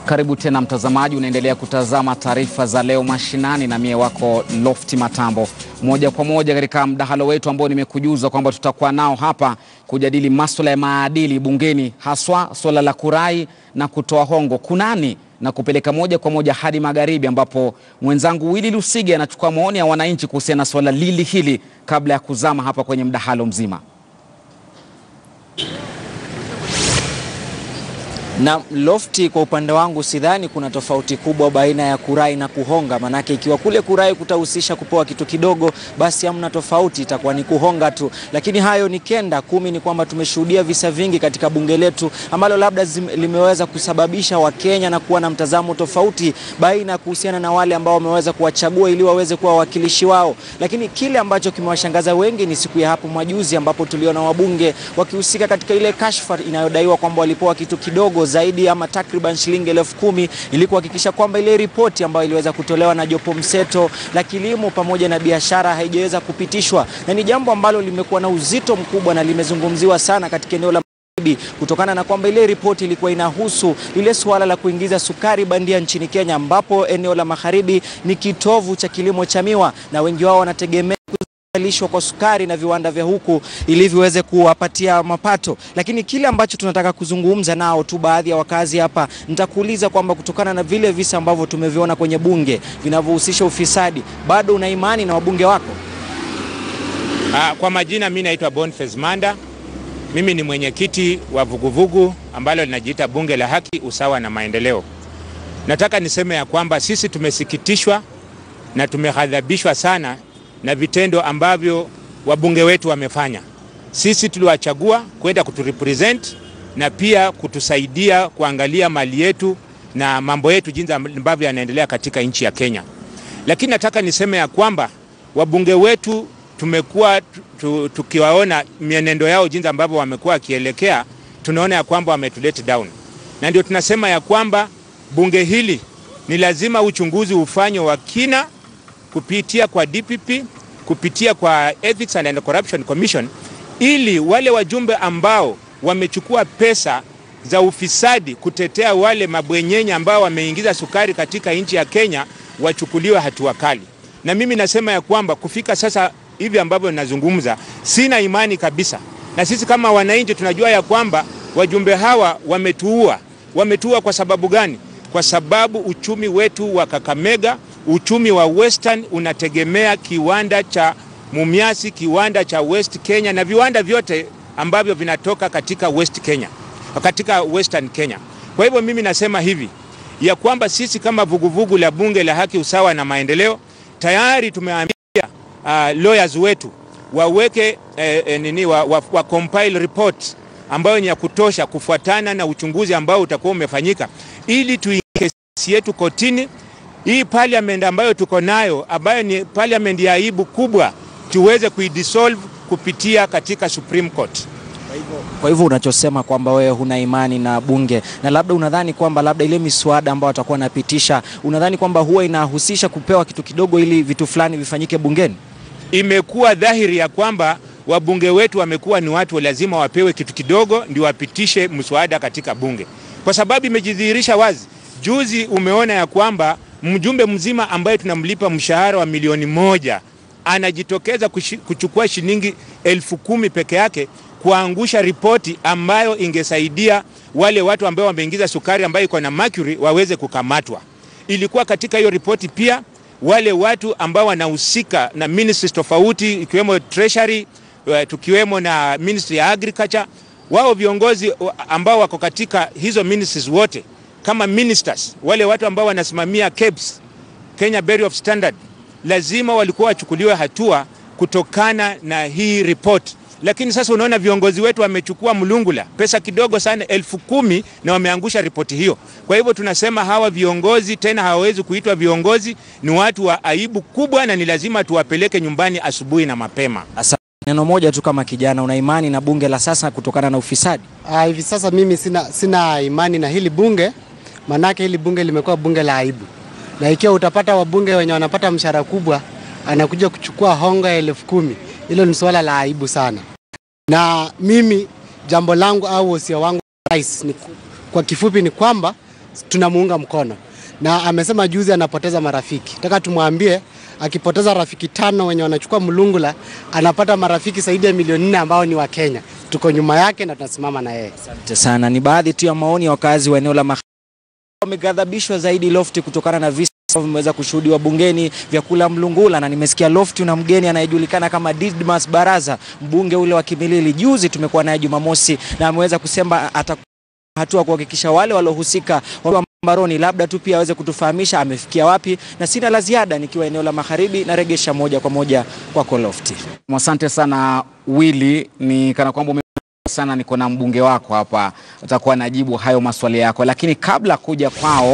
Karibu tena mtazamaji, unaendelea kutazama taarifa za leo mashinani na mie wako Lofti Matambo, moja kwa moja katika mdahalo wetu ambao nimekujuza kwamba tutakuwa nao hapa kujadili masuala ya maadili bungeni, haswa suala la kurai na kutoa hongo kunani na kupeleka moja kwa moja hadi magharibi, ambapo mwenzangu Willy Lusige anachukua maoni ya wananchi kuhusiana na suala lili hili kabla ya kuzama hapa kwenye mdahalo mzima. Na Lofti, kwa upande wangu sidhani kuna tofauti kubwa baina ya kurai na kuhonga. Manake ikiwa kule kurai kutahusisha kupewa kitu kidogo, basi hamna tofauti, itakuwa ni kuhonga tu. Lakini hayo ni kenda kumi, ni kwamba tumeshuhudia visa vingi katika bunge letu ambalo labda zim, limeweza kusababisha Wakenya na kuwa na mtazamo tofauti baina kuhusiana na wale ambao wameweza kuwachagua ili waweze kuwa wawakilishi wao. Lakini kile ambacho kimewashangaza wengi ni siku ya hapo majuzi ambapo tuliona wabunge wakihusika katika ile kashfa inayodaiwa kwamba walipewa kitu kidogo zaidi ama takriban shilingi elfu kumi ili kuhakikisha kwamba ile ripoti ambayo iliweza kutolewa na jopo mseto la kilimo pamoja na biashara haijaweza kupitishwa, na ni jambo ambalo limekuwa na uzito mkubwa na limezungumziwa sana katika eneo la kutokana na kwamba ile ripoti ilikuwa inahusu lile suala la kuingiza sukari bandia nchini Kenya, ambapo eneo la magharibi ni kitovu cha kilimo cha miwa na wengi wao wanategemea lishwa kwa sukari na viwanda vya huku ili viweze kuwapatia mapato. Lakini kile ambacho tunataka kuzungumza nao tu baadhi ya wakazi hapa, nitakuuliza kwamba kutokana na vile visa ambavyo tumeviona kwenye bunge vinavyohusisha ufisadi, bado una imani na wabunge wako? Ah, kwa majina mimi naitwa Boniface Manda. Mimi ni mwenyekiti wa vuguvugu ambalo linajiita Bunge la Haki, Usawa na Maendeleo. Nataka niseme ya kwamba sisi tumesikitishwa na tumehadhabishwa sana na vitendo ambavyo wabunge wetu wamefanya. Sisi tuliwachagua kwenda kuturepresent na pia kutusaidia kuangalia mali yetu na mambo yetu jinsi ambavyo yanaendelea katika nchi ya Kenya. Lakini nataka niseme ya kwamba wabunge wetu tumekuwa tukiwaona mienendo yao jinsi ambavyo wamekuwa wakielekea, tunaona ya kwamba wametulet down, na ndio tunasema ya kwamba bunge hili ni lazima uchunguzi ufanywe wa kina kupitia kwa DPP kupitia kwa Ethics and Corruption Commission ili wale wajumbe ambao wamechukua pesa za ufisadi kutetea wale mabwenyenye ambao wameingiza sukari katika nchi ya Kenya wachukuliwe hatua kali. Na mimi nasema ya kwamba kufika sasa hivi ambavyo ninazungumza, sina imani kabisa, na sisi kama wananchi tunajua ya kwamba wajumbe hawa wametuua. Wametuua kwa sababu gani? Kwa sababu uchumi wetu wa Kakamega uchumi wa Western unategemea kiwanda cha Mumias, kiwanda cha West Kenya na viwanda vyote ambavyo vinatoka katika West Kenya, katika Western Kenya. Kwa hivyo mimi nasema hivi ya kwamba sisi kama vuguvugu la Bunge la Haki, Usawa na Maendeleo tayari tumeambia uh, lawyers wetu waweke eh, eh, nini wa, wa, wa compile report ambayo ni ya kutosha kufuatana na uchunguzi ambao utakuwa umefanyika ili tuingie kesi yetu kotini hii parliament ambayo tuko nayo ambayo ni parliament ya aibu kubwa tuweze kuidissolve kupitia katika Supreme Court. Kwa hivyo unachosema kwamba wewe huna imani na bunge na labda unadhani kwamba labda ile miswada ambayo watakuwa wanapitisha, unadhani kwamba huwa inahusisha kupewa kitu kidogo ili vitu fulani vifanyike bungeni? Imekuwa dhahiri ya kwamba wabunge wetu wamekuwa ni watu lazima wapewe kitu kidogo ndio wapitishe mswada katika bunge, kwa sababu imejidhihirisha wazi. Juzi umeona ya kwamba mjumbe mzima ambaye tunamlipa mshahara wa milioni moja anajitokeza kuchukua shilingi elfu kumi peke yake kuangusha ripoti ambayo ingesaidia wale watu ambao wameingiza sukari ambayo iko na mercury waweze kukamatwa. Ilikuwa katika hiyo ripoti pia wale watu ambao wanahusika na ministries tofauti ikiwemo treasury, tukiwemo na ministry ya agriculture, wao viongozi ambao wako katika hizo ministries wote kama ministers wale watu ambao wanasimamia KEBS, Kenya Bureau of Standard, lazima walikuwa wachukuliwe hatua kutokana na hii report. Lakini sasa unaona viongozi wetu wamechukua mlungula pesa kidogo sana elfu kumi na wameangusha ripoti hiyo. Kwa hivyo tunasema hawa viongozi tena hawawezi kuitwa viongozi, ni watu wa aibu kubwa, na ni lazima tuwapeleke nyumbani asubuhi na mapema. Asa, neno moja tu kama kijana, una imani na bunge la sasa kutokana na ufisadi? Ah, hivi sasa mimi sina, sina imani na hili bunge manake hili bunge limekuwa bunge la aibu, na ikiwa utapata wabunge wenye wanapata mshahara kubwa anakuja kuchukua hongo ya elfu kumi, hilo ni suala la aibu sana. Na mimi jambo langu au wosia wangu rais ni, kwa kifupi ni kwamba tunamuunga mkono, na amesema juzi anapoteza marafiki. Nataka tumwambie akipoteza rafiki tano wenye wanachukua mlungula, anapata marafiki zaidi ya milioni nne ambao ni wa Kenya. Tuko nyuma yake na tunasimama na yeye. Asante sana. Ni baadhi tu ya maoni ya wakazi wa eneo la Magharibi wameghadhabishwa zaidi Lofti kutokana na visa ambavyo vimeweza kushuhudiwa bungeni vya kula mlungula, na nimesikia Lofti una mgeni anayejulikana kama Didmas Baraza, mbunge ule wa Kimilili. Juzi tumekuwa naye Jumamosi na ameweza kusema ata hatua kuhakikisha wale waliohusika wa mbaroni, labda tu pia aweze kutufahamisha amefikia wapi, na sina la ziada nikiwa eneo la Magharibi, naregesha moja kwa moja kwako Lofti. Asante sana Willy, ni kana kwamba ume sana niko na mbunge wako hapa, utakuwa najibu hayo maswali yako, lakini kabla kuja kwao